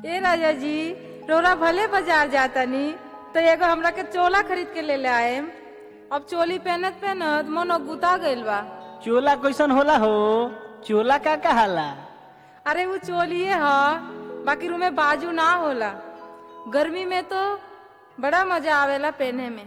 ए राजा जी रोरा भले बाजार जातनी तो एगो हमरा के चोला खरीद के ले ले आएम अब चोली पहनत पहनत मन गुता गइल बा चोला कैसन होला हो चोला का कहाला अरे वो चोलिए ह बाकी रूमे बाजू ना होला गर्मी में तो बड़ा मजा आवेला पहने में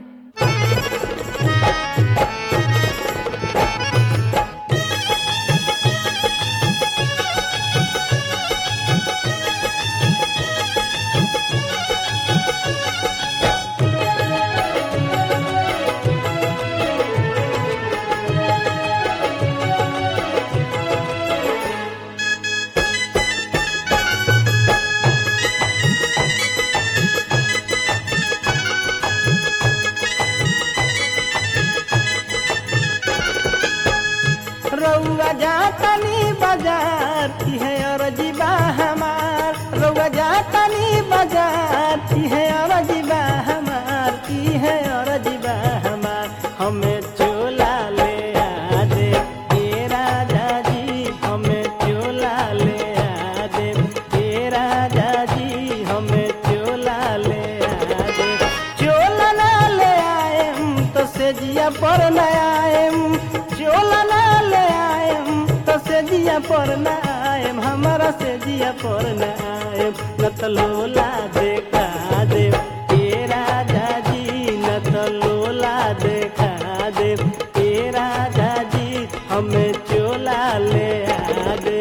रउआ जातनी बाजार की है अरजीबा हमार रउआ जातनी बाजार की है अरजीबा हमार की है अरजीबा हमार हमें चोला ले आ दे ए राजा जी हमें चोला ले आ दे ए राजा जी हमें चोला ले आ दे चोला ना ले आएम तो सेजिया पर न आएम चोला ना ले आएम तो सेजिया पर न आएम हमारा सेजिया पर न आएम न तो लोला देखा दे ए राजा जी न तो लोला देखा दे ए राजा जी हमें चोला ले आ दे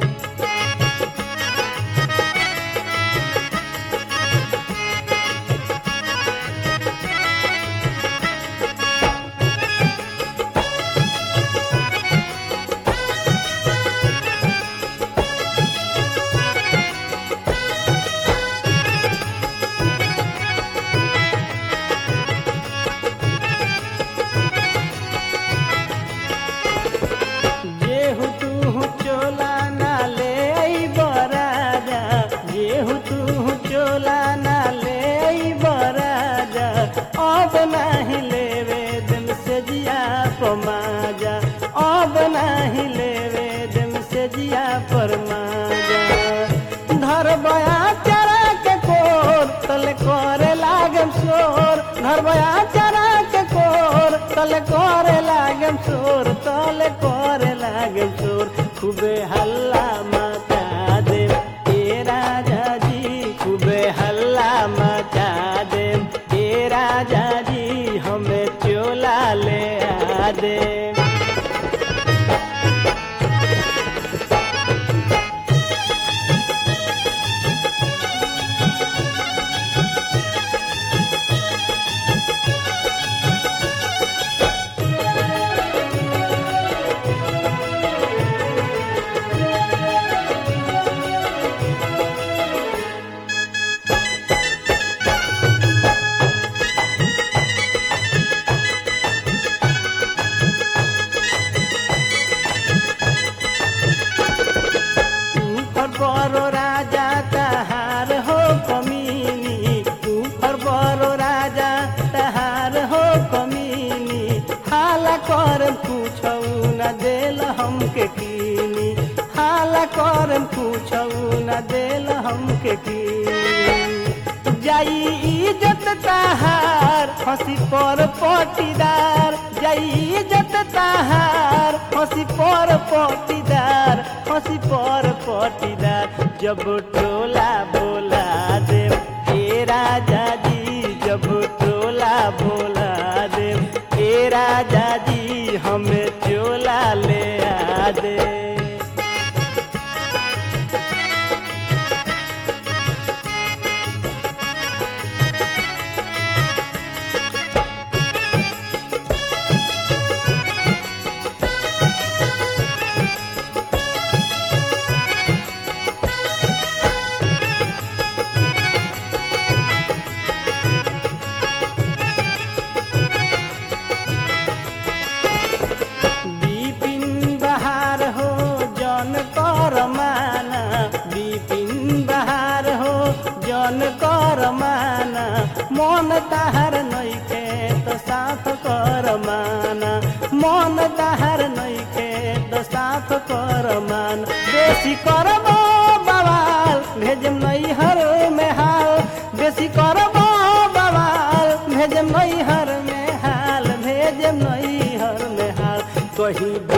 जेहु तू चोला ना ले आई बराजा जेहु तू चोला ना ले आई बराजा अब नाही लेवे दिल से जिया पमाजा अब नाही लेवे दिल से जिया परमाजा धर बया चरा के कोर तले करे लागम शोर धर बया चरा के कोर तले करे लागम शोर तले करे लागम शोर खूबे हल्ला मचा दे ए राजा जी खूबे हल्ला मचा दे ए राजा जी हमें चोला ले आ दे ऊपर बड़ो राजा तहार हो कमीनी ऊपर बड़ो राजा तहार हो कमीनी हाला कर पूछऊ न देल हमके कीनी हाला कर पूछऊ न देल हमके कीनी जाई इज्जत तहार हंसी पर पटीदार जाई इज्जत तहार हंसी पर पटीदार हंसी पर पटीदार जब टोला बोला दे ए राजा जी जब टोला बोला दे ए राजा जी हमें चोला ले आ दे बिपिन बहार हो जन कर माना बिपिन बहार हो जन कर माना मन ताहार नैखे तो साथ कर माना मन ताहार नैखे तो साथ कर मान बेसी करबो बवाल भेजम नैहर में हाल बेसी करबो बवाल भेजम नैहर में हाल भेजम नैहर में हाल कहीं